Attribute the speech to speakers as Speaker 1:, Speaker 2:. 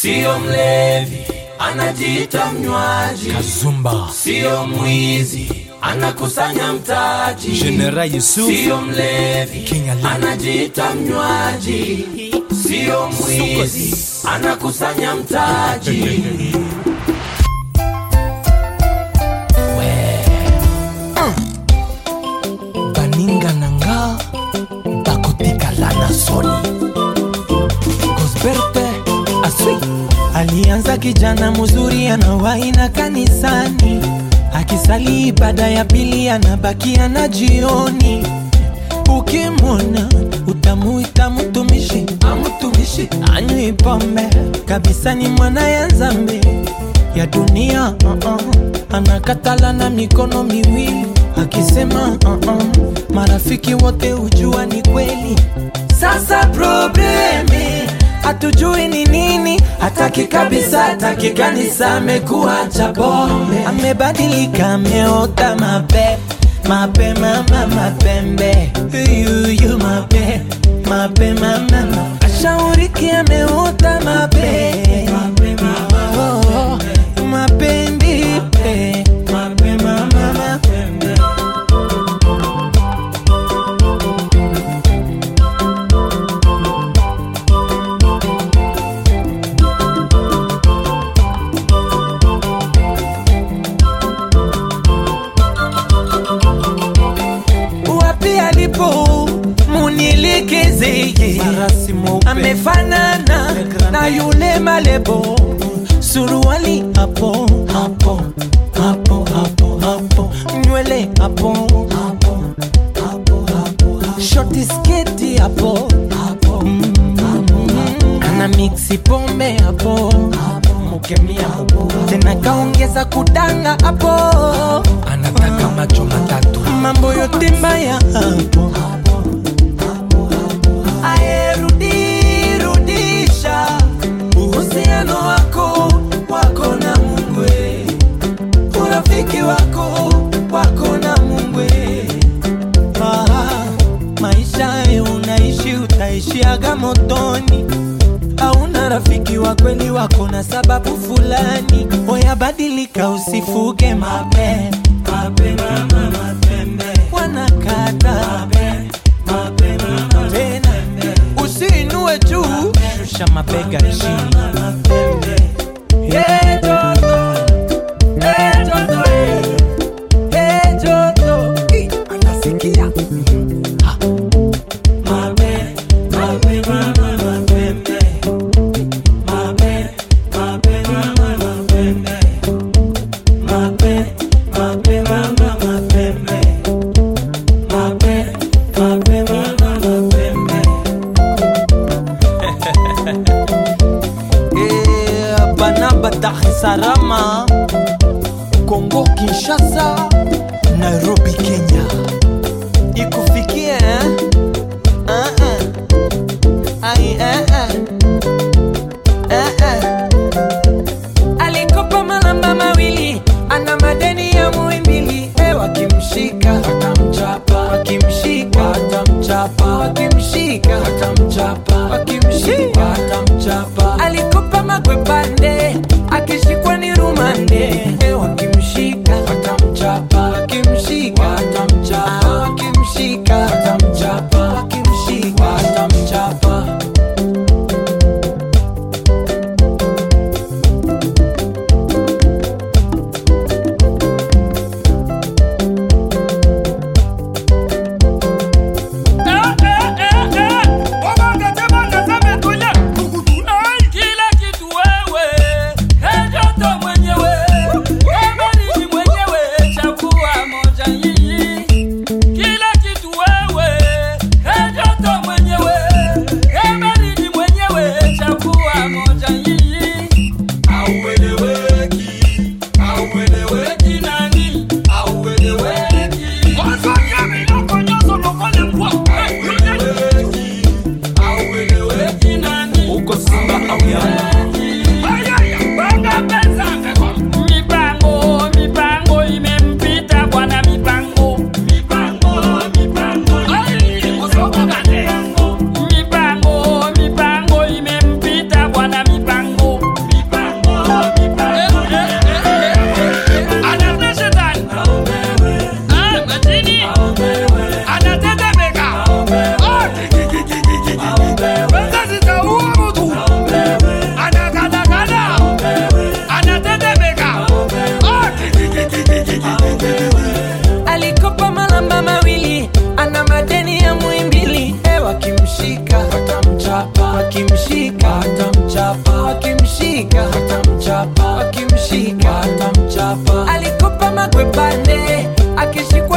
Speaker 1: Sio mlevi, anajiita mnywaji.
Speaker 2: Kazumba
Speaker 1: Sio mwizi, anakusanya mtaji.
Speaker 2: General Yusuf
Speaker 1: Sio mlevi,
Speaker 2: King Ali.
Speaker 1: anajiita mnywaji. Sio mwizi, anakusanya mtaji.
Speaker 2: baninga na nga bakotikala na soni gosberte aswi
Speaker 3: Alianza kijana mzuri anawaina kanisani, akisali ibada ya pili anabakia na jioni. Ukimwona utamuita mtumishi, amtumishi anywi pombe kabisa, ni mwana ya nzambe ya dunia uh -uh. Anakatala na mikono miwili akisema uh -uh. Marafiki wote hujua ni kweli. Sasa probleme hatujui ni nini, hataki kabisa, hataki kanisa, amekuwa cha pombe, amebadilika, ameota mape mape mama mapembe yuyu mape mape mama ma- ashauriki ameota mape Oh, mapendi pe mape mama mapembe wapi alipo munilikizeye
Speaker 2: Farasi mweupe.
Speaker 3: amefanana na yule malebo suruali hapo hapo hapo hapo hapo nywele hapo hapo hapo hapo shoti sketi hapo hapo ana miksi pombe hapo mukemia hapo tena kaongeza kudanga hapo
Speaker 2: anataka macho matatu
Speaker 3: mambo yote mbaya hapo ayerudisha uhusiano wako wako na mungwe urafiki wako wako na mungwe ah, maisha ya unaishi utaishiaga motoni hauna rafiki wa kweli wako na sababu fulani oyabadilika usifuge mape mape mama mapembe wanakata tena usiinue juu shusha mabega chini Hey, Joto. Hey, Joto, hey. Hey, Joto. Ih, anasikia Ha. Mape, mape, mama, mapembe. Mape, mape, mama, mapembe. Mape, mape, mama, mapembe. Mape, mape, mama, mapembe. Eh, Banaba Dar es Salaam, Kongo Kinshasa, Nairobi Kenya. Ikufikie eh? Ah, ah. Ai, eh, eh. Eh, eh. Alikopa malamba mawili, ana madeni ya muimbili. Eh, wakimshika watamchapa, wakimshika watamchapa, wakimshika watamchapa, wakimshika watamchapa. Alikopa magwepande, akishikwa ni rumande. Eh, wakimshika watamchapa, wakimshika watamchapa, wakimshika watamchapa, wakimshika watamchapa.
Speaker 4: Kila
Speaker 2: wakimshika watamchapa wakimshika watamchapa wakimshika watamchapa
Speaker 3: alikopa magwebane akishikwa